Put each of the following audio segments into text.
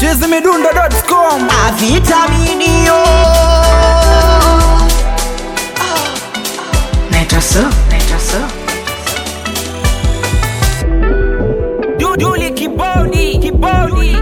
chizimidundo.com avitaminio Naitwa so, naitwa so. Duduli kibodi kibodi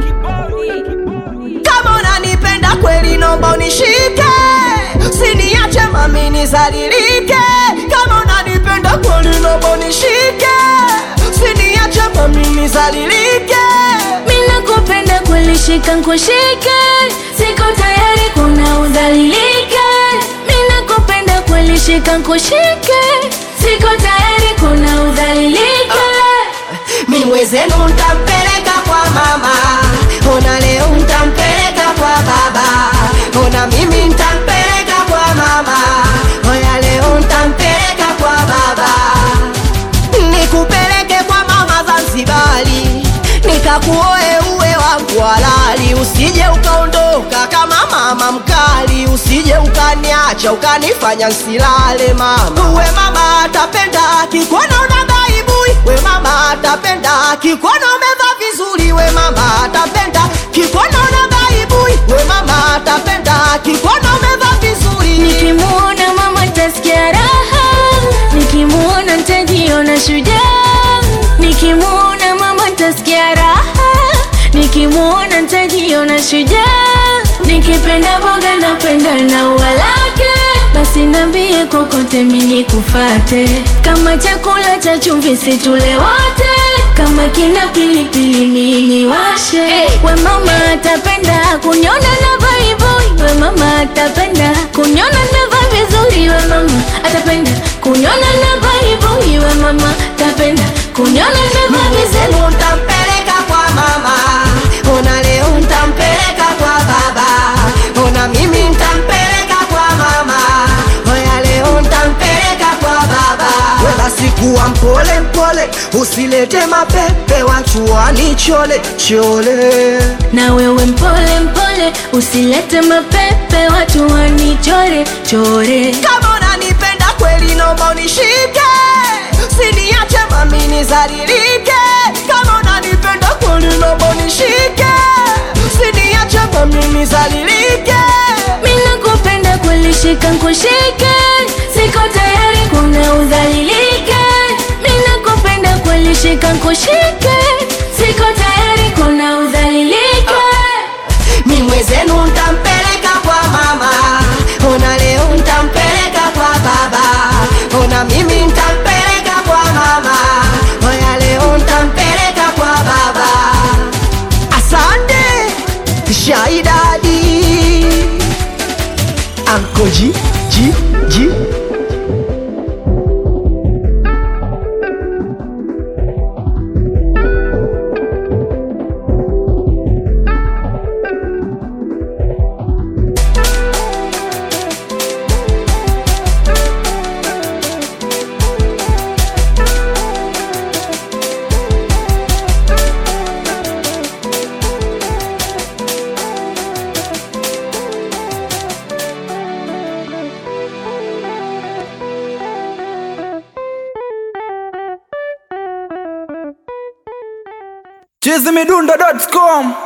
kama unanipenda kweli nomba unishike siniache mami nizalilike kama unanipenda kweli nomba unishike siniache mami nizalilike Mina kupenda kulishika nkushike, siko tayari kuna udhalilike. Mina kupenda kulishika nkushike, siko tayari kuna udhalilike. mi mwezenu ntampeleka kwa mama ona leo ntampeleka kwa baba ona mimi ntampeleka kwa mama oya leo ntampeleka kwa baba nikupeleke kwa mama Zanzibari, nikakuoe uwe wangu halali, usije ukaondoka kama mama mkali, usije ukaniacha ukanifanya nsilale mama. Uwe mama atapenda kikuona una baibui, we mama atapenda kikuona umevaa vizuri, we mama atapenda kikuona una baibui, we mama atapenda kikuona umevaa vizuri. Nikimuona mama tasikia raha, nikimuona ntajiona shujaa. Nikimuona mama tasikia raha, nikimuona ntajiona shujaa. Nikipenda boga napenda na ua lake, basi nambie kokote mimi kufate. Kama chakula cha chumvi situle wote, kama kina pilipili mimi washe. We mama atapenda kunyona na vaiboi, we mama atapenda kunyona na vai vizuri, we mama atapenda kunyona na vaiboi, we mama atapenda kunyona na vai vizuri. Mzenu ntampeleka kwa mama, ona leo ntampeleka kwa baba, ona mimi ntampeleka kwa mama, oya leo ntampeleka kwa baba. Wala sikuwa mpole mpole, usilete mapepe watu wanichole chole. na wewe mpole mpole, usilete mapepe watu wanichore chore. Kama unanipenda kweli, nomba unishike, siniache mami nizalilike. Kama unanipenda kweli, nomba unishike, siniache mami nizalilike. Mina kupenda kulishika nkushike, siko tayari kuna udhalilike. Mina kupenda kulishika nkushike, siko tayari kuna udhalilike. mi mwezenu ntampeleka kwa mama, ona leo ntampeleka kwa baba, ona mimi ntampeleka kwa mama, oya leo ntampeleka kwa baba. Asante Shaidadi Anko G G G chizimidundo.com